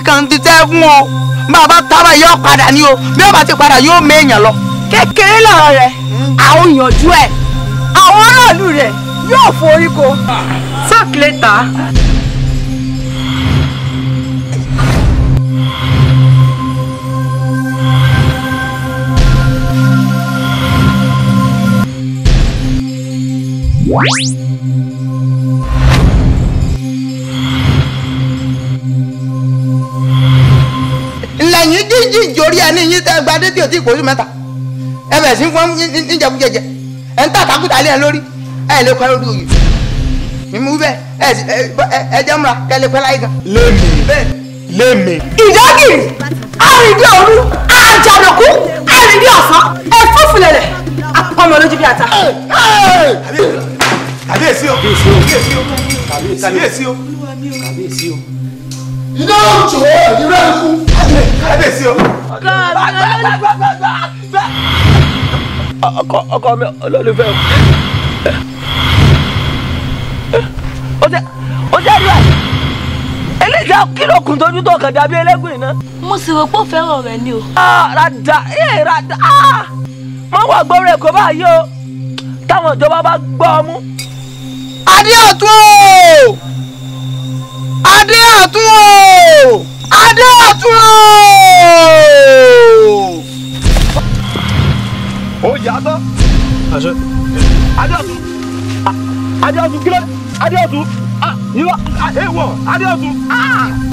kan ti tẹ́ fún o bàbá tábà yóò padà ní o bí ọba ti padà yóò méèyàn lọ. kékeré lọ̀rọ̀ rẹ̀ àwọn yanjú ẹ̀ àwọn aráàlú rẹ̀ yóò forí ko. talk later. lẹ́yìn jíjìn ìjòrí ẹni yín tẹ́ gba dédé òtí ìpòsí mẹ́ta ẹ bẹ̀ sí fún níjẹkújẹjẹ ẹ ń tà kákútà lé ẹ lórí ẹ lè pẹ́ lórí oyè mímú bẹ́ẹ̀ ẹ sì ẹ jẹ́ múra kẹ́ lè pẹ́ láyé gan. lémi lémi. ìdágìrì àrìndí òru àjànàkú àrìndí ọ̀sán ẹ̀fọ́fùlẹ̀lẹ̀ apọ̀mọ̀ lójú bí ata. kàbíyèsí o kàbíyèsí o kàbíyèsí o kàbíyèsí o. iná òjò ìrẹ́ ikú. kàbíyèsí o. ọkọ ọkọ mi olólùfẹ́ o jẹ o jẹ rí ẹ eléyìí kìlọ̀ kùn tójú tó kàn dàbí ẹlẹ́gùn iná. mo sì rò pé ó fẹ́ràn rẹ ni o. rada ee rada mo wà gbọ́rọ̀ èkó báyìí o táwọn ìjọba bá gbọ́ ọ mú. adé ọ̀tún o adé ọ̀tún o adé ọ̀tún o. ó yàtọ̀. adéọ̀tún adéọ̀tún kílódé adéọ̀tún yíwá èèwọ̀ adéọ̀tún